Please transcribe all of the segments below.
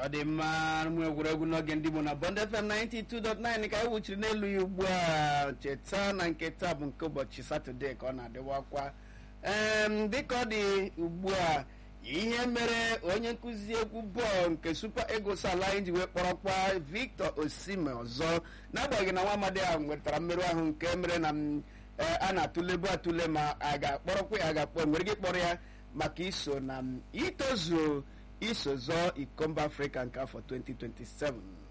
ọ dị mma ụmụ egwuregwu n'oge ndị Igbo na Bond FM 92.9 ka anyị wuchiri n'elu ya ugbu a cheta na nke taa bụ nke ụbọchị satọde ka ọ na-adịwakwa em dịka ọ dị ugbu a ihe mere onye nkụzi egwu bọọlụ nke Super Eagles ala anyị ji wee kpọrọkwa Victor Osimhen ọzọ n'agbanyeghị na nwa amadi ahụ nwetara mmerụ ahụ nke mere na m a na-atụlebu atụle ma a ga-akpọrọkwa ya a ga-akpọ nwere ike ịkpọrọ ya maka iso na m itozuo iso zọọ iko mba afrịka nke afọ 2027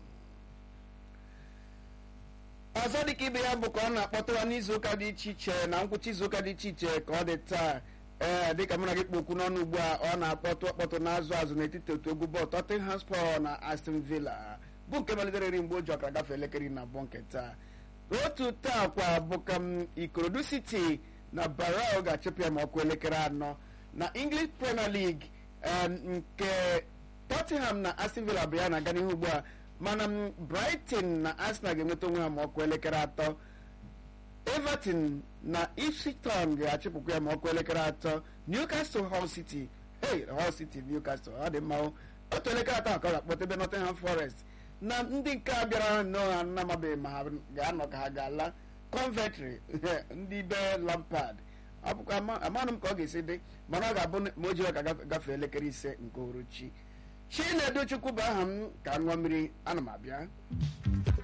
ọzọ dịka ibe ya bụ ka ọ na-akpọtụwa n'izuụka dị iche iche na ngwụcha izuụka dị iche iche ka ọ dị taa ee dịka mụ na gị kpọ okwu n'ọnụ ugbu a ọ na-akpọtụ ọkpọtụ na-azụ azụ n'etiti otu egwu bọọlụ Tottenham Hotspur na Aston Villa bụ nke malitere iri mgbe o ji ọkara gafee elekere na abụọ nke taa otu taa kwa bụ ka m Ikorodu City na Barrow ga-achụpụ ya ma ọkụ elekere anọ na English Premier League nke Tottenham na Aston Villa bụ ya na-aga n'ihu ugbu a mana Brighton na Arsenal ga-enweta onwe ha ma ọkụ elekere atọ Everton na Ipswich Town ga-achịpụkwa ya ma ọkụ elekere atọ Newcastle Hull City hey Hull City Newcastle ọ dị mma otu elekere atọ ka ọ ga-akpọta ebe Nottingham Forest na ndị nke a bịara n'ọha nnamabeghị ma ha ga-anọ ka ha ga-ala Coventry ndị be Lampard amanụ m ka ọ ga-esi dị mana ọ ga-abụ ma o ji ka gafee elekere ise nke uhuruchi Chinedu Chukwu bụ aha m ka ṅụọ mmiri ana m abịa